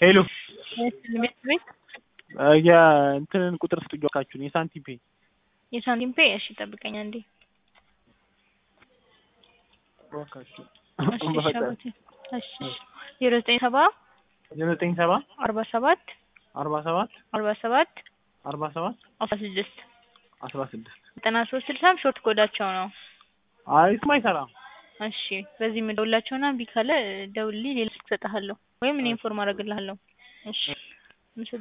ሄሎ ትምህርት ቤት የእንትንን ቁጥር ስጡኝ እባካችሁን የሳንቲም ፔ የሳንቲም ፔ እሺ ጠብቀኝ አንዴ እባካችሁ እሺ እሺ አባቴ እሺ እሺ ዜሮ ዘጠኝ ሰባ ዘጠኝ ሰባ አርባ ሰባት አርባ ሰባት አርባ ሰባት አርባ ሰባት አስራ ስድስት አስራ ስድስት ዘጠና ሶስት ስልሳም ሾርት ኮዳቸው ነው አይ እሱም አይሰራም እሺ በዚህ የምደውላቸውና እምቢ ካለ ደውልልኝ ሌላ ስልክ እሰጥሃለሁ ወይም እኔ ኢንፎርም አደርግልሃለሁ እሺ